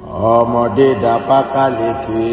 ọmọdé dapá káleke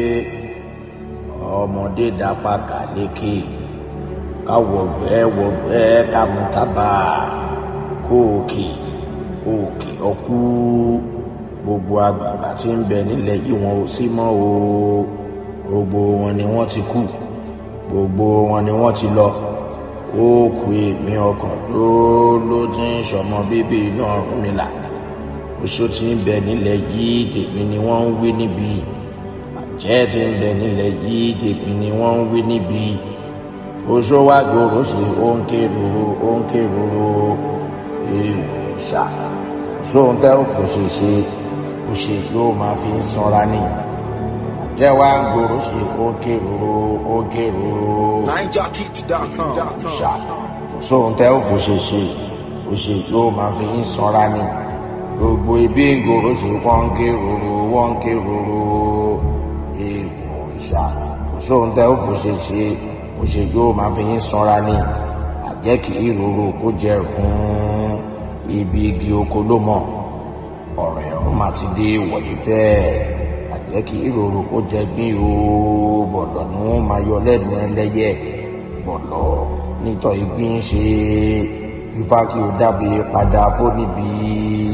ọmọdé dapá káleke káwọgbẹ wọgbẹ kàmútàbà kóòkè òkè ọkú gbogbo àgbààgbà tí ń bẹ nílẹ̀ yìí wọn ò sí mọ́ o gbogbo wọn ni wọ́n ti kú gbogbo wọn ni wọ́n ti lọ kóòkù èmi ọkàn ló ló ti ń sọmọ bíbí inú Ọ̀rúnmìlà oṣó tí ń bẹ nílẹ̀ yìí tèmi ni wọ́n ń wí níbi àjẹ́ tí ń bẹ nílẹ̀ yìí tèmi ni wọ́n ń wí níbi oṣó wá gbòòrò sí òǹkè rúru òǹkè rúru èèwọ̀ ṣá sóhun tẹ́ ò kò ṣe ṣe kò ṣe yóò máa fi ń sanra ní àjẹ́ wá ń gbòòrò sí òǹkè rúru òǹkè rúru NineJockey.com. ṣá sóhun tẹ́ ò kò ṣe ṣe kò ṣe yóò máa fi ń sanra ní gbogbo ibi ń gbòòrò sí wọ́n ń ké rúru wọ́n ń ké rúru èèwọ̀ òrìṣà kò sóhun tẹ́ ò kò ṣe ṣe kò ṣe yóò máa fi ń sanra ní àjẹ́ kì í rúru kó jẹ rún ibi igi oko ló mọ̀ ọ̀rọ̀ ẹ̀rùn máa ti dé wọ̀nyí fẹ́ àjẹ́ kì í rúru kó jẹ gbín o bọ̀lọ̀ ni wọ́n máa yọ lẹ́nu ẹlẹ́yẹ bọ̀lọ̀ nítọ́ ìgbín ṣe ifá kí o dábìí padà fóníbi